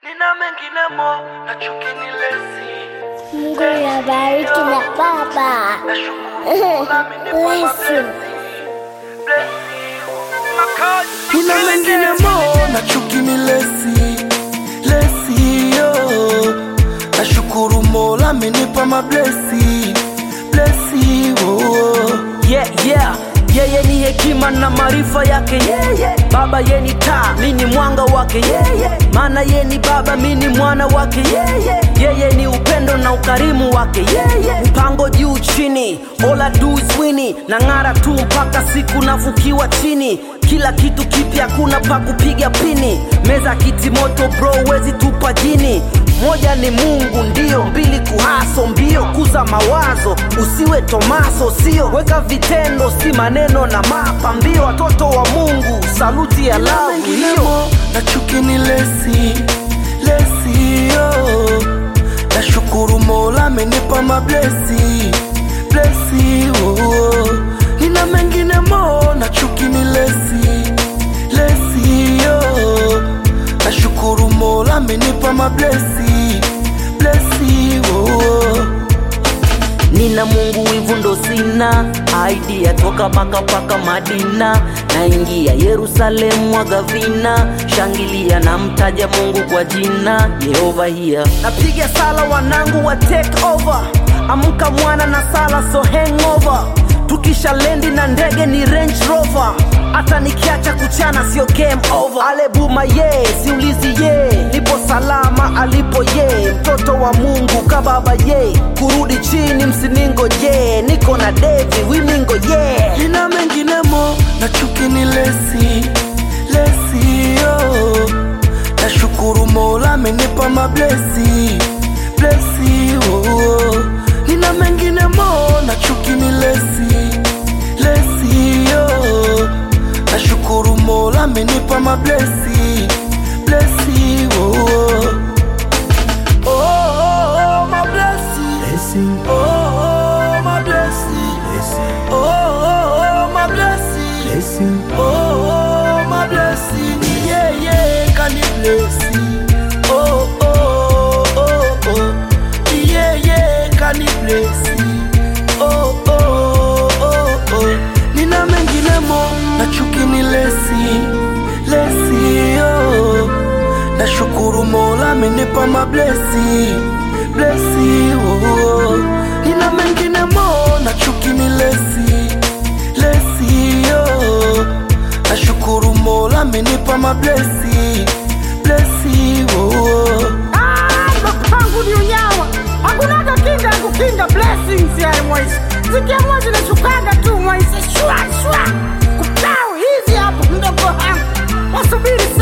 Nina mengine mo na chuki ni lesi Mungu nabariki na baba. Nashukuru Mola amenipa Listen. mablessing. Nina mengine mo na chuki ni lesi lesi yo nashukuru Mola amenipa mablesi blesi oh. yeah, yeah. yeye ni hekima na maarifa yake yeye baba ye ni taa mi ni mwanga wake yeye maana ye ni baba mi ni mwana wake yeye yeye ni upendo na ukarimu wake yeye mpango juu chini all I do is wini na ng'ara tu mpaka siku nafukiwa chini kila kitu kipya kuna pa kupiga pini meza kiti moto bro wezi tupa jini moja ni mungu ndio mbili kuhaso mbio kuza mawazo usiwe tomaso sio weka vitendo si maneno na mapa mbio watoto wa mungu saluti ya lavu hiyo Menginemo na chuki ni lesi lesi yo nashukuru Mola amenipa mablesi blesi oh. Nina mengine mo na chuki ni lesi lesi yo nashukuru Mola amenipa mablesi blesi oh. nina mungu wivu ndo sina idea toka maka paka madina naingia yerusalemu mwaga vina shangilia na mtaja mungu kwa jina yehova hiya napiga sala wanangu wa take over amka mwana na sala so hangover tukisha lendi na ndege ni range rover hata nikiacha kuchana sio game over alebuma ye siulizi ye nipo salama alipo ye mtoto wa mungu kababa ye kurudi chini msiningo je niko na devi wimingo ye Nina mengine mo na chuki ni lesi lesi yo nashukuru Mola amenipa mablesi blesi oh. Nina mengine mo na chuki ni lesi lesi yo nashukuru Mola amenipa mablesi blesi oh. Oh, oh, oh, my blessing. Oh, oh, my blessing. Oh, oh, oh, my blessing. Oh, oh, my blessing. Yeah, yeah, can you bless me? Oh, oh, oh, oh. Yeah, yeah, can you bless me? Oh, oh, oh, oh. Nina mengine mo na chuki ni lesi. Lesi, oh. Nashukuru Mola amenipa mablesi blesi oh. Nina mengine mo na chuki ni lesi lesi oh. Nashukuru Mola amenipa mablesi blesi oh. pangu ni unyawa hakunaga kinga ya kukinga blessings ya mwaisi zikiamua zinashukaga tu mwaisi shwa shwa kuplau hizi hapo mdogo wangu wasubiri